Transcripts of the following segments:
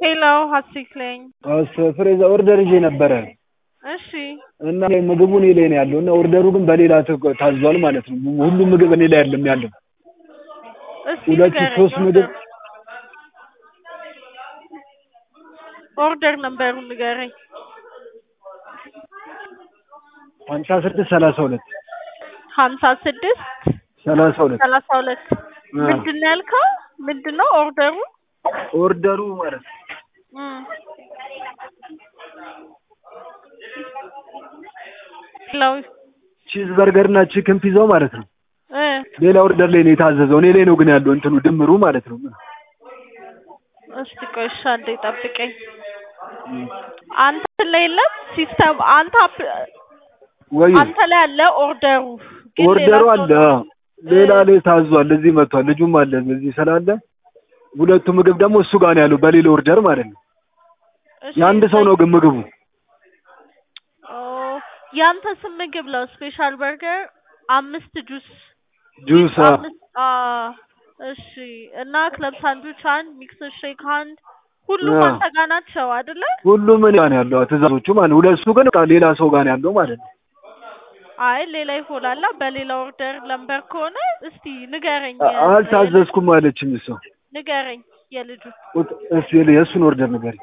ሄሎ ሀሴት ነኝ። ፍሬዛ ኦርደር ይዤ ነበረ እሺ እና ምግቡ እኔ ላይ ነው ያለው እና ኦርደሩ ግን በሌላ ተ- ታዟል ማለት ነው። ሁሉም ምግብ እኔ ላይ አይደለም ያለው። እስኪ ሁለት ንገረኝ ሶስት ምግብ ኦርደር ነምበሩን ንገረኝ። ሀምሳ ስድስት ሰላሳ ሁለት ሀምሳ ስድስት ሰላሳ ሁለት ሰላሳ ሁለት ምንድን ነው ያልከው? ምንድን ነው ኦርደሩ? ኦርደሩ ማለት ነው እም። ሄሎ ቺዝ በርገር እና ቺክን ፒዛው ማለት ነው። እ ሌላ ኦርደር ላይ ነው የታዘዘው። እኔ ላይ ነው ግን ያለው እንትኑ ድምሩ ማለት ነው። እስቲ ቆይ እሺ አንዴ ጠብቀኝ። አንተ ላይ የለም ሲስተም አንተ አፕ- ወይ አንተ ላይ አለ ኦርደሩ ግን ኦርደሩ ሌላ አለ ሰው ነው። ሌላ ላይ ታዟል። እዚህ መጥቷል። ልጁም አለ እዚህ ስላለ ሁለቱ ምግብ ደግሞ እሱ ጋር ነው ያለው በሌላ ኦርደር ማለት ነው። እሺ፣ የአንድ ሰው ነው ግን ምግቡ ኦ ያንተ ስም ምግብ ነው። ስፔሻል በርገር አምስት ጁስ ጁስ አ- አምስት አ እሺ። እና ክለብ ሳንድዊች አንድ፣ ሚክስ ሼክ አንድ፣ ሁሉም አ። አንተ ጋር ናቸው አይደለ? ሁሉም እኔ ጋር ነው ያለው ትእዛዞቹ ማለት ነው። ሁለቱ ግን በቃ ሌላ ሰው ጋር ነው ያለው ማለት ነው። አይ ሌላ ይሆናላ። በሌላ ኦርደር ለምበር ከሆነ እስቲ ንገረኝ። አ- አልታዘዝኩም አለችኝ እሷ። ንገረኝ የልጁ ቁጥ- እስኪ የእሱን ኦርደር ንገሪኝ።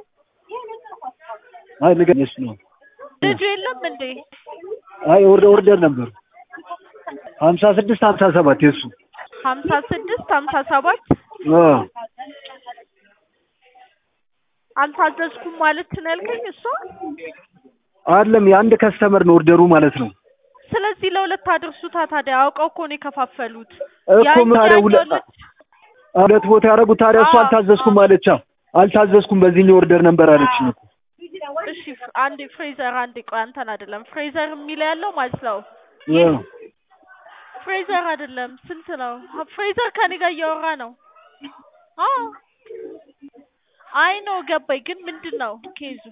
አይ ንገሪኝ የእሱ ነው። ልጁ የለም እንዴ? አይ ኦርደር ኦርደር ነበሩ ሀምሳ ስድስት ሀምሳ ሰባት የእሱ ሀምሳ ስድስት ሀምሳ ሰባት አ አልታዘዝኩም ማለት ነው ያልከኝ እሷ። አይደለም የአንድ ከስተመር ነው ኦርደሩ ማለት ነው። ስለዚህ ለሁለት አድርሱታ ታዲያ። አውቀው እኮ ነው የከፋፈሉት። እኮ ምን ታዲያ ያኛው ሁለት ልጅ ሁለት ቦታ ያደረጉት ታዲያ እሱ አዎ፣ አልታዘዝኩም አዎ። አለቻ። አልታዘዝኩም በዚህኛው ኦርደር ነበር አለችኝ እኮ። እሺ ፍ- አንዴ ፍሬዘር አንዴ ቆይ አንተን አይደለም ፍሬዘር የሚለው ያለው ማለት ነው። አ ፍሬዘር አይደለም ስንት ነው? ፍሬዘር ከኔ ጋር እያወራ ነው። አዎ አይ ነው ገባኝ። ግን ምንድን ነው ኬዙ?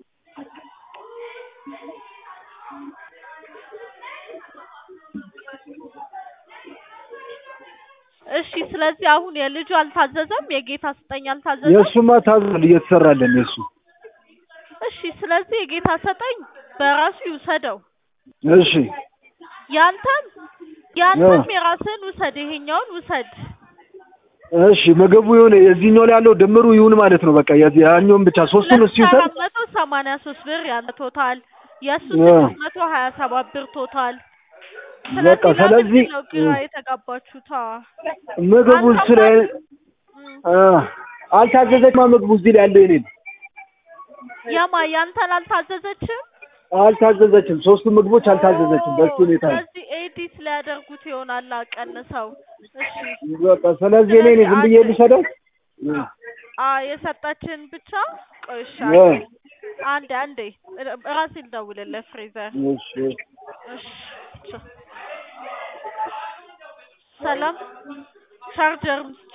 እሺ ስለዚህ አሁን የልጁ አልታዘዘም፣ የጌታ ስጠኝ አልታዘዘም። የእሱማ ታዟል እየተሰራለን የእሱ እሺ ስለዚህ የጌታ ሰጠኝ በራሱ ይውሰደው። እሺ ያንተም ያንተም የራስህን ውሰድ፣ ይሄኛውን ውሰድ። እሺ ምግቡ ይሁን የዚህኛው ላይ ያለው ድምሩ ይሁን ማለት ነው። በቃ የዚህ- ያኛውን ብቻ ሶስቱን እሱ ይውሰድ። አራት መቶ ሰማንያ ሶስት ብር ያንተ ቶታል፣ የእሱ አ። ስድስት መቶ ሀያ ሰባት ብር ቶታል። በቃ ስለዚህ ስለዚህ ለምንድን ነው ግራ የተጋባችሁት? አዎ። ምግቡ እሱ ላይ እም፣ አ አልታዘዘችማ ምግቡ እዚህ ላይ ያለው የኔን የማ ያንተን አልታዘዘችም? አልታዘዘችም። ሶስቱ ምግቦች አልታዘዘችም። በሱ ሁኔታ ነው። ስለዚህ ኤዲት ሊያደርጉት ይሆናል ቀንሰው። እሺ በቃ ስለዚህ እኔ እኔ ዝም ብዬ ልሰደው አ የሰጠችን ብቻ ቆይ እሺ አ አንዴ አንዴ ራሴ ልደውልልህ ፍሬዘር እሺ እሺ ቻው። ሰላም ቻርጀር